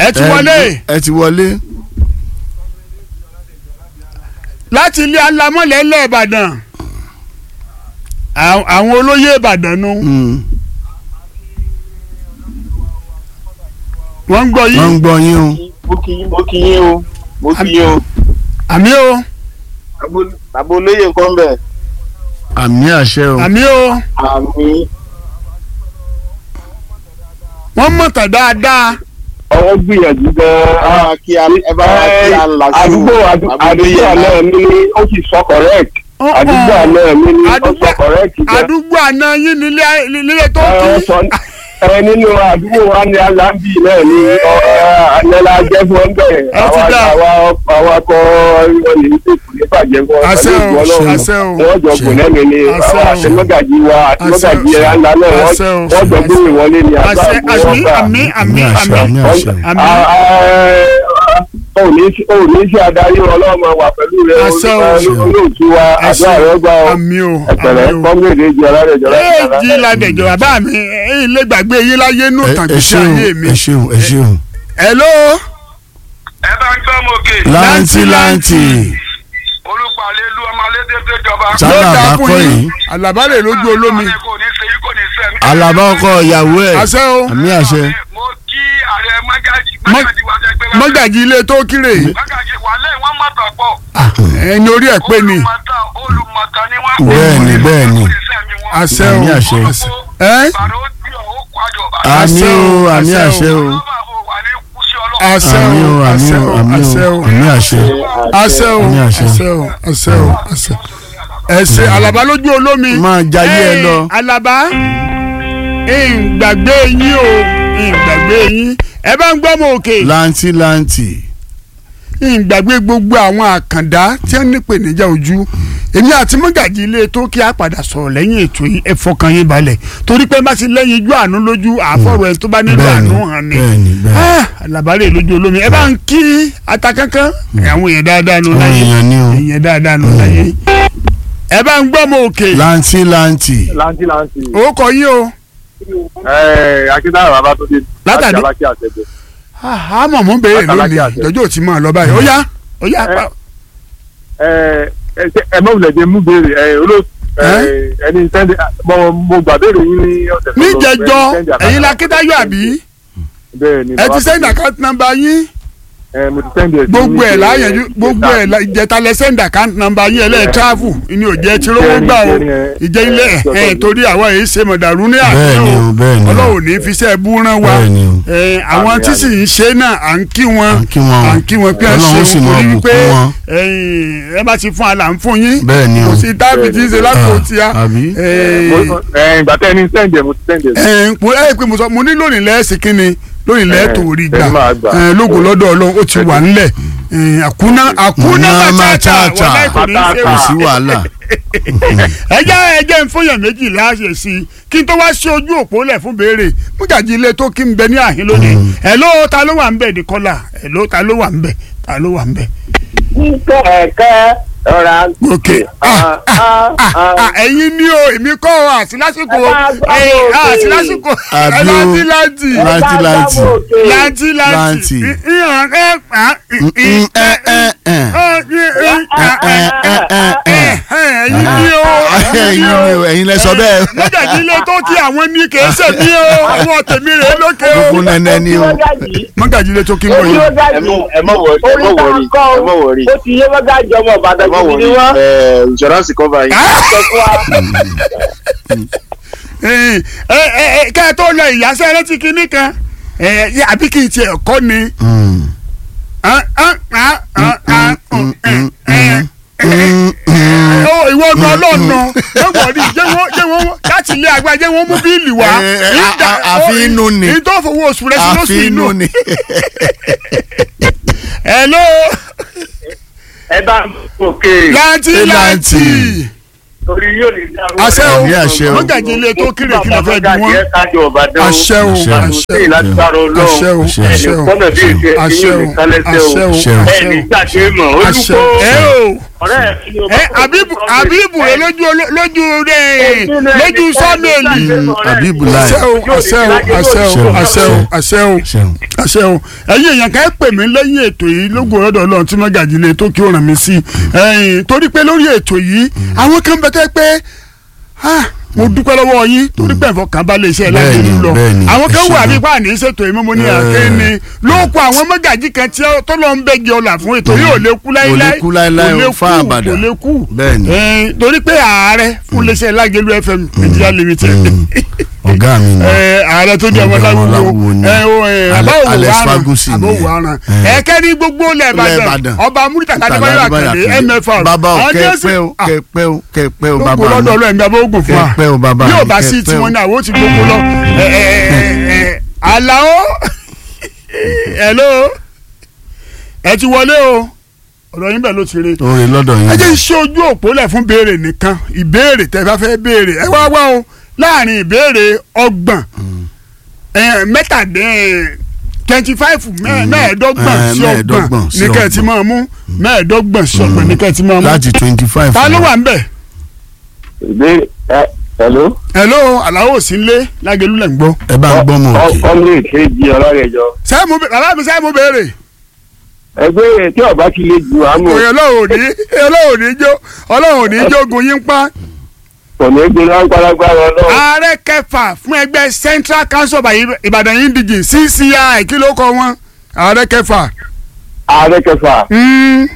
ẹ ti wọlé ẹ ti wọlé. láti ilé alámọ̀lẹ́ ńlẹ̀ ìbàdàn Àwọn- àwọn olóyè ìbàdàn nu Mm. wọ́n ń gbọ́ wọ́n ń yín gbọ́ yín o. mo kí yín mo kí yín o mo kí yín o àmì o bàbá olóyè nǹkan bẹ̀ àmì àṣẹ o. àmì o àmì wọ́n mọ̀tà dáadáa ọwọ́ gbìyànjú gan-an. kí a ẹ bá wá kí a là sí àdúgbò àdúgbò àná mi ni ó sì sọ correct àdúgbò àná mi ni ó sọ correct gan. àdúgbò àná yín nílé nílé tó ẹ kí sọ ẹ nínú àdúgbò wa ni alambi náà ni anẹla jẹ fún ọ bẹ́ẹ̀ Ẹ ti àwa dá. àwa àwa kọ ìwọ̀n ní ìsèkù ní bàjẹ́ fún ọ Àṣẹ o, pẹ̀lú ìwọ náà àṣẹ o. wọ́n jọ kò lẹ́nu ni Àṣẹ àwọn o. àtẹmọ́gàjì wa àtẹmọ́gàjì Àṣẹ o. ẹ̀ ńlá náà wọ́n Àṣẹ o. wọ́n jọ gbé ìwọlé ni àgbà àṣẹ àmì àmì àmì àmì àṣẹ àmì àmì àṣẹ. àmì ò ní ṣe adarí ọlọ́mọ wà pẹ̀lú rẹ Àṣẹ o. olóòtú wa Àṣẹ àdúrà rẹ gbà ọ àmì o ẹ̀pẹ̀rẹ̀ àmì o. kọ́mílẹ̀ jọ lárẹ̀ jọ lárẹ̀ éèjì ládẹjọ bàbá mi ẹ̀yin lè gbàgbé yín láyé nù ẹ tàn ẹ kí sí ṣeun ayé mi. ẹ ṣeun ẹ ṣeun. hello ẹ bá ń gbọ́ mọ́kè láǹtì láǹtì olùpàlẹ́ lu ọmọ alédèdè jọba. Sá- yóò Sálà dáa bá fún kọ́ yín yìí. àlàbálẹ̀ lójú olómi kò ní ṣe yí kò ní ṣe mí. alaba ọkọ ìyàwó ẹ àṣẹ o àmì àṣẹ. mo kí ààrẹ mọ́gàjì Mọ́- mọ́gàjì wa jẹ́ pé mọ́gàjì ilé tó kéré mọ́gàjì wà lẹ́yìn wọ́n mọ̀tàn pọ̀. ẹni orí ẹ̀ pé ni olùmọ̀tàn olùmọ̀tàn ni wọ́n. Bẹ́ẹ̀ni, bẹ́ẹ̀ni. àṣẹ o Àmì àṣẹ. àṣẹ. ẹ́ bàrà ó bí ọ̀ ó kó àjọ bàrà. àmì Àṣẹ o, o àmì àṣẹ àṣẹ o. ọlọ́ba ò wà ní kúṣẹ́ ọlọ́run. àṣẹ àmì o o àmì àṣẹ o o àmì àṣẹ o o àmì àṣẹ. àṣẹ o Àmì àṣẹ. àṣẹ o àṣẹ o àṣẹ ẹsẹ alaba lójú olómi máa jayé ẹ lọ. alaba ìgbàgbé yín o ìgbàgbé yín ẹ bá ń gbọ́ mọ òkè láǹtì láǹtì. ìgbàgbé gbogbo àwọn àkàndá tí wọ́n ní ìpèníjà ojú èmi àti mọ́gàjì ilé tó kí a padà sọ̀rọ̀ lẹ́yìn ètò yìí ẹ fọkàn yín balẹ̀ torí pé má sì lẹ́yìn ijó àánú lójú àfọ̀rọ̀ ẹ̀ tó bá nílò Bẹ́ẹ̀ni, àánú hàn ni bẹ́ẹ̀ni, bẹ́ẹ̀ni. Ah, alabalẹ̀ lójú olómi ẹ bá ń kí ata kankan àwọn èèyàn dáadáa nù àwọn láyé èèyàn ní o. èèyàn dáadáa nù láyé ẹ bá ń gbọ́ mọ òkè láǹtì láǹtì. láǹtì láǹtì ó kọ yín o akíntayọ̀ bàbá tó dé Látàdé. láti alákí àtẹ̀jọ́ a mọ̀ mọ́ béèrè Látàlákì lónìí àṣẹ. lọ́jọ́ ò ti máa lọ báyìí ó yá ó yá Ẹ. ẹ mọ̀ wùlẹ̀ jẹ́ mú béèrè ẹ olóòtú ẹni sẹ́ndì mo mo gbà béèrè yín ní ọ̀sẹ̀ tó lọ. níjẹjọ Ẹni sẹ́ndì àkáǹtì ẹ̀yin la kítáyọ̀ àbí bẹ́ẹ̀ ni ẹ bàbá ti tó sẹ́ndì dé. àkáǹtì nàmbà yín ẹ mo ti sẹ́ndì ẹ̀ sí gbogbo ẹ̀ ní láyẹ̀jú ìjẹta. gbogbo ẹ̀ la- ìjẹta lẹ sẹ́ndì àkáǹtì nàmbà yín ẹ̀ lẹ́ẹ̀ tíráfù ni ò jẹ́ tí rówó gbà o Ìjẹrin, ẹ. ìjẹ́ ilé ẹ̀ torí àwọn èyí ṣe mọ̀dàrú ní bẹ́ẹ̀ni àná o bẹ́ẹ̀ni o. ọlọ́run ní fi sẹ́ bú rán wa bẹ́ẹ̀ni o. ẹ, àwọn Àmín, tí sì ń ṣe náà à ń kí wọn À ń kí wọn. à ń kí wọn pé ẹ Ọlọ́run sì ṣeun máa torí bùkún pé wọn. ẹ̀yin, ẹ bá ti fún àlà ń fún yín bẹ́ẹ̀ni o. kò sí tábì tí ń ṣe lápò Ah, tíá àbí? Mo- ẹ, ìgbà tẹ́ ẹni sẹ́ndì ẹ̀ mo ti sẹ́ndì ẹ̀ sí. ẹ mo ẹ pé mo sọ mo ní lónìí lẹ́ẹ̀sì kínni lónìí lẹ́ẹ̀ tó rí gbà ẹ máa gbà. ẹ lógo lọ́dọ̀ ọlọ́run ó ti wà ńlẹ̀ ẹ, àkúná àkúná Àkúná matata matata. wọlé kò ní í ṣe kò wà. sí wàhálà. ẹ jẹ́ ẹ jẹ́ ń fúnyàn méjì láṣẹ sí i kí n tó wá sí ojú òpó lẹ̀ fún béèrè mújàjì ilé tó kí n bẹ ní àhín lónìí ẹ ló ta ló wà ń bẹ̀ nìkọ́là ẹ ló ta ló wà ń bẹ̀ ta ló wà ń bẹ̀. kẹ̀kẹ́ ọ̀rá. ok ah ah ah ah ẹ̀yin ni o èmi kọ́ ọ àti lásìkò Ẹ bá gbọ́ ẹ òkè. àti lásìkò ẹ Àbí o. láti láti láǹtì láǹtì. láti láti Láǹtì. ìhàn ẹ pa Mm, mm, ẹ, ẹ, ẹ. ẹ̀yin ni o ẹ̀yin ni o ẹ̀yin lẹ sọ bẹ́ẹ̀. mọ́jàdí ilé tó kí àwọn ní kì í ṣe mí o àwọn tèmi rè é lókè o gbogbo nẹ́nẹ́ ni o. mọ́jàdí ilé tó kí n bọ̀ yìí. ẹ mọ ẹ mọ wọrí ẹ mọ wọrí ẹ mọ wọrí ó ti yé mọ́gájì ọmọ ẹ ìbàdàn mọ gidi ni wọrí wọ́n. ẹ insurance cover yìí. sọ fún wa. ẹ ẹ ẹ kẹ́ ẹ tó lọ ìyáṣẹ́ rẹ ti kinní kan ẹ ẹ àbí kì í tiẹ̀ kọ́ ni. Mm. Ah, ah, ah, ah, ah, mm, mm, mm. Ó, ìwọ gan ọlọ́ọ̀nà lọ́wọ́ rí jẹ́ wọ́n jẹ́ wọ́n láti ilé agbára jẹ́ wọ́n mú bíìlì wá. Eh, eh, a- a- àfi inú ni. ní tó fowó oṣù rẹ sí lóṣù àfi inú. inú ni. hello ẹ bá òkè láǹtì láǹtì torí yóò lè dá owó àṣẹ o Àmì àṣẹ o. mọ́gàjì ilé tó kéré kí lè fẹ́ di wọ́n. kájọ ọ̀bàdàn àṣẹ o Àṣẹ o. àṣẹ o lágbára àṣẹ o ọlọ́run àṣẹ o kọ́nà bí èsì àṣẹ ẹ̀sìn o yóò lè kálẹ́sẹ̀ àṣẹ o o Àṣẹ o. ẹni gbàgbé mọ̀ àṣẹ olùkọ́ ẹ o ọ̀rẹ́ mi ni o ẹ abibu abibu rẹ lójú olo- lójú rẹ lójú sọmẹlì Abibu láì. àṣẹ o àṣẹ o àṣẹ o àṣẹ o àṣẹ o ṣeun. àṣẹ o ẹ̀yin èèyàn kan ẹ pè mí lẹ́yìn ètò yìí lógo ọ̀dọ̀ Ọlọ́run tí mọgàjì lè tó kí ó ràn mí sí ẹ̀yin torí pé lórí ètò yìí àwọn kan bẹ tẹ pé ah, mo dúpẹ́ lọ́wọ́ yín torí pé ẹ̀fọ́ kan bá lè ṣe ẹ̀ láti Bẹ́ẹ̀ni, ìlú lọ bẹ́ẹ̀ni, àwọn kan ẹ wà ṣeun. nípa àní ṣètò ìmọ̀ ní Ẹ. àkéènì ló kó àwọn mọgàjì kan tí tó lọ ń bẹ́gi ọ̀là fún ètò yìí ò lè kú láíláí kú láíláí kò lè o, fá kú, àbàdà. kò lè kú Bẹ́ẹ̀ni. Eh, torí pé ààrẹ fún iléeṣẹ́ Lágelú FM Nigeria Limited ọ̀gá mi ni. ẹ ààrẹ tó di ọmọ Ọmọ láwùjọ Láwùwò ni. ẹ o ẹ Ale- àbáwò Alex wàràn Fagusi ni. àbáwò wàràn Eh. ẹkẹ ní gbogbo ilẹ̀ Ilẹ̀ Ìbàdàn Ìbàdàn. ọba Murità Adébáyọ̀ Àkàndé MFR bàbá o àwọn tí ó sì- kẹpẹ o Ah, kẹpẹ o kẹpẹ o gbogbo bàbá lọ́dọ̀ mi. ọlọ́ọ̀mí abóògùn fún wa Kẹpẹ́ o, bàbá yóò mi, bá sí kẹpẹ́ tiwọn o. náà àwọn ó ti gbogbo lọ ẹ ẹ ẹ ẹ Àlàó hello ẹ ti wọlé o ọ̀dọ̀ yín bẹ̀ ló ti rí orin lọ́dọ̀ yín. ẹ jẹ́ iṣẹ́ ojú òpó lẹ̀ fún béèrè nìkan ìbéèrè tẹ́ bá fẹ́ béèrè ẹ wá wá o láàrin ìbéèrè ọgbọ̀n mẹ́tàdín twenty five mẹ́ẹ̀ẹ́dọ́gbọ̀n Eh, sí ọgbọ̀n mẹ́ẹ̀ẹ́dọ́gbọ̀n sí ní kẹ́ ẹ ti ọgbọ̀n. máa mú mẹ́ẹ̀ẹ́dọ́gbọ̀n sí ọgbọ̀n ní kẹ́ ẹ ti máa mú. láti twenty five. ta ló wà ń bẹ̀? ìbéèrè ẹ hello. hello aláwọ̀ sí nlé lágẹ̀lú lẹ̀ ń gbọ́. ẹ bá ń gbọ́ mọ̀ òkè. ọmọ èkejì ọlọ́rẹ̀jọ. sẹ́mu bàbá mi sẹ́mu béèrè. ẹgbẹ́ tí ọba ti lè ju àmọ́ òye ọlọ́run ò ní ọlọ́run ò ní jó ọlọ́run ò ní jógun yín pa. kò ní gbé lágbáragbára ọlọ́run. ààrẹ kẹfà fún ẹgbẹ́ Central Council of Ìbàdàn Indigene CCI kí ló kọ wọn ààrẹ kẹfà. ààrẹ kẹfà Mm,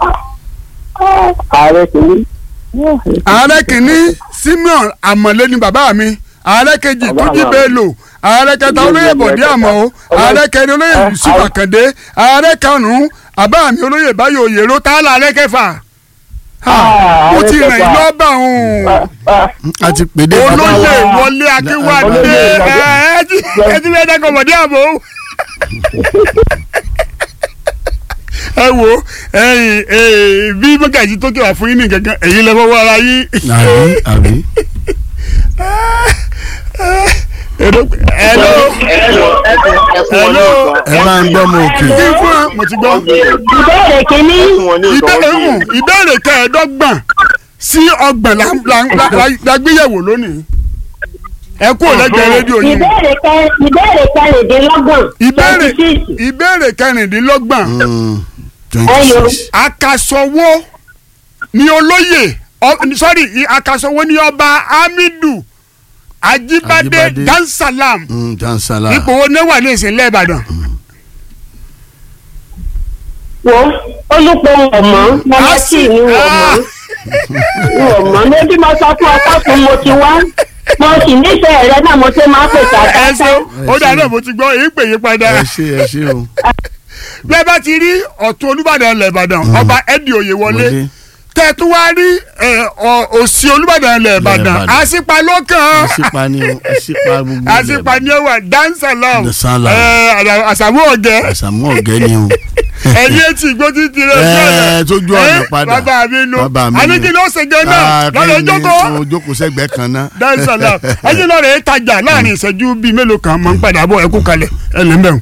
ààrẹ kìíní. ààrẹ kìíní Simeon Amọ̀lé ni bàbá mi ààrẹ kejì Bàbá Túnjí mi. Bello ààrẹ kẹta olóyè Bọ̀dé Àmọ́ ààrẹ kẹrin olóyè Yusuf Àkàndé ààrẹ karùn-ún bàbá mi olóyè Báyọ̀ Oyèrò tá a là ààrẹ kẹfà. Ah, mo ààrẹ ti rìn kẹfà. lọ́bà òun a ti pèdé bàbá olóyè wa. Wọlé Akínwádé Olóyè Wọlé. ẹ ẹ ti ẹ ti fẹ́ dẹ́kun Bọ̀dé Àmọ́. ẹ wo ẹ̀yin ẹ bí mọ́gàjì tó kẹwàá fún yín ní gangan ẹ̀yin lẹ́fọ́ wọ ara yín. àbí àbí. hello hello hello ẹ bá ń gbọ́ mọ̀ òkè. kí fún ẹ mo ti gbọ́. ìbéèrè kínní ìbéèrè hùn ìbéèrè kẹẹ̀ẹ́dọ́gbọ̀n sí ọgbọ̀n la- la- la- la- la gbéyẹ̀wò lónìí ẹ kú òlẹ́gbẹ̀ẹ́ rédíò yín ìbéèrè kẹ ìbéèrè kẹrìndínlọ́gbọ̀n ìbéèrè twenty six ìbéèrè kẹrìndínlọ́gbọ̀n twenty six. akasọwó ni olóyè ọ- sorry i- akasọwó ni ọba Hamidu Ajibade Ajibade. Dansalam jansala. ipò wo ní wà ní ìsìnlẹ̀ Ìbàdàn. wo olùpọ̀ ọ̀mọ́ mọ́mọ́tì ni wọ́n mọ́ wọ́n mọ́ lójú mo sọ fún ọkọ fún mo ti wá mo sì nífẹ̀ẹ́ rẹ náà mo ṣe máa pèsè ẹ àtàtà ṣe ó dáná mo ti gbọ́ èyí pè yí padà. ẹ ṣe ẹ ṣe o. bẹ́ẹ̀ bá ti rí ọ̀tún olúbàdàn ilẹ̀ ìbàdàn ọba ẹ̀dì òyewọlé Wọlé. tẹ̀tún wá rí ẹ̀, ọ- òsì olúbàdàn ilẹ̀ ìbàdàn Ìbàdàn. àṣìpa lọ́kàn àṣìpa ni o àṣìpa gbogbo. àṣìpa ni ó wà dansalam Dansalam. àṣàmú ọ̀gẹ́ àṣàmú ọ̀gẹ́ ni o. ẹ̀yìn etí igbó ti ti rẹ̀ Ẹ, tójú ọ̀nà padà. bàbá mi nu Bàbá mi àníkí ló ṣe gan náà Ah, lọ́dọ̀ kí ni ìjókòó mo jókòó sẹ́gbẹ̀ẹ́ kan náà. dansalam ẹ̀yìn lọ́rọ̀ ẹ̀ tajà láàrin ìṣẹ́jú bíi mélòó kan mọ̀ ń padà bọ̀ ẹ̀kú kalẹ̀ ẹ̀ lẹ́mbẹ̀rún.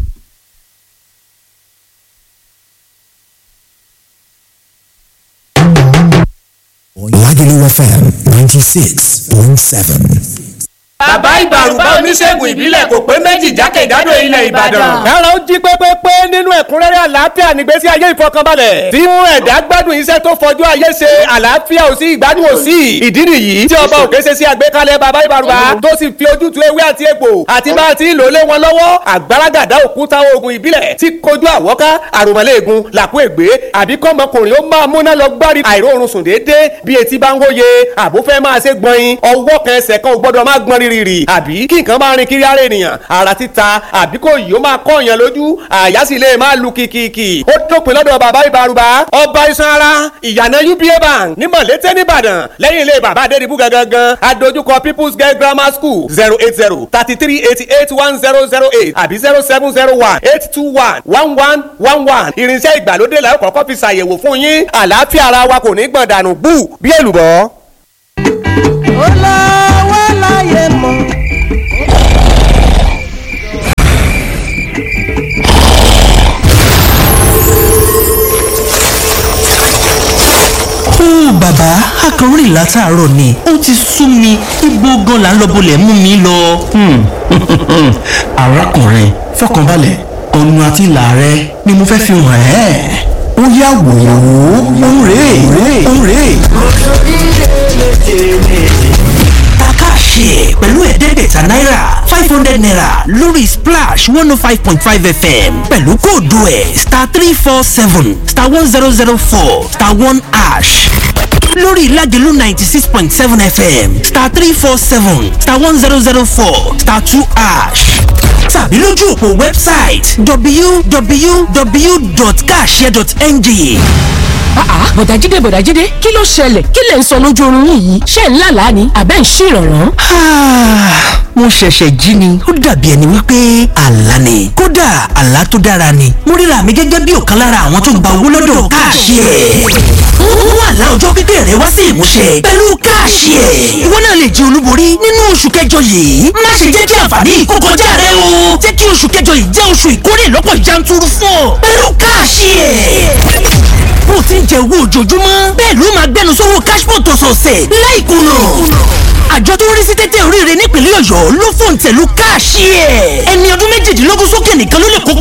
Lagelu FM 96.7. bàbá ìgbàrúbá oníṣègùn ìbílẹ̀ kò pé méjì jákèjádò ilẹ̀ ìbàdàn. kára ó jí pépépé nínú ẹ̀kúnrẹ́rẹ́ àlàáfíà nígbésí ayé ìfọkànbalẹ̀ tí mú ẹ̀dá gbádùn iṣẹ́ tó fojú ayé ṣe àlàáfíà ò sí ìgbádùn ò sí ìdí nìyí tí ọba òkè ṣe sí àgbékalẹ̀ bàbá ìbàrúbá tó sì fi ojútùú ewé àti egbò àti bá a ti ń lò lé wọn lọ́wọ́ àgbàràgàdá òkúta oògùn ìbílẹ̀ tí kojú àwọ́ká àròmọ́lẹ́ẹ̀gùn làkú ègbé àbí kọ́mọkùnrin ó máa múná lọ gbárí àìróorun sùn déédéé bí etí bá ń wóye àbúfẹ́ máa ṣe gbọ̀nyin ọwọ́ kan ẹsẹ̀ kan ò gbọ́dọ̀ máa gbọ́n rírì àbí kí nǹkan máa rin kiri ara ènìyàn ara títa àbí kò yìí ó máa kọ́ èèyàn lójú àyà sì lè máa lu kìkìkì ó dópin lọ́dọ̀ bàbá ìbárúbá ọba iṣan ara ìyànà uba bank ní mọ̀lété nìbàdàn lẹ́yìn ilé bàbá adédìbú gangan adójúkọ people's girl grammar school zero eight zero thirty three eighty eight one zero zero eight àbí zero seven zero one eight two one one one one one irinṣẹ́ ìgbàlódé la ó kọ́kọ́ fi ṣàyẹ̀wò fún yín àlàáfíà ara wa kò ní gbọ̀n dànù bú bí èlùbọ́. olówó láyé mọ́. látàárọ̀ ni ó ti sú mi ibo gan la ń lọ bolẹ̀ mú mi lọ. arákùnrin fọkànbalẹ̀ ọ̀nà àti ìlà rẹ ni mo fẹ́ fi hàn ẹ́ ó yá wò ó òun rèé òun rèé. Takashi pẹ̀lú ẹ̀ẹ́dẹ́gbẹ̀ta náírà five hundred naira lórí splash one oh five point five fm pẹ̀lú kóòdù ẹ̀ star three four seven star one zero zero four star one ash lórí ìlàjẹ̀lú ninety six point seven fm star three four seven star one zero zero four star two ash tàbí lójú òpó wẹ́bsáìtì www.kashare.ng àá bọ̀dájídé bọ̀dájídé kí ló ṣẹlẹ̀ kí lẹ̀ ń sọ lójú oorun yín yìí ṣé ń lálàá ni àbẹ́ ń ṣèrànràn. mo ṣẹ̀ṣẹ̀ jí ni ó dàbí ẹni wípé àlá ni kódà àlá tó dára ni mo ríra mi gẹ́gẹ́ bí ọ̀kan lára àwọn tó ń gba owó lọ́dọ̀ káàṣì ẹ̀ mú àlá ọjọ́ pípẹ́ rẹ wá sí ìmúṣẹ pẹ̀lú káàṣì ẹ̀ ìwọ náà lè jẹ olúborí nínú oṣù kẹjọ yìí má ṣe jẹ́ kí àǹfààní kó kọjá rẹ o jẹ́ kí oṣù kẹjọ yìí jẹ́ oṣù ìkórè lọ́pọ̀ yanturu fún ọ pẹ̀lú káàṣì ẹ̀ bó ti ń jẹ owó ojoojúmọ́ bẹ́ẹ̀ ló máa gbẹnu sówó cashpot ọ̀sọ̀ọ̀sẹ̀ láìkùnà àjọ tó ń rí sí tẹ́tẹ́ oríire nípínlẹ̀ ọ̀yọ́ ló fòǹtẹ̀lù káàṣì ẹ̀ ẹni ọdún méjìdínlógún sókè nìkan ló lè kópa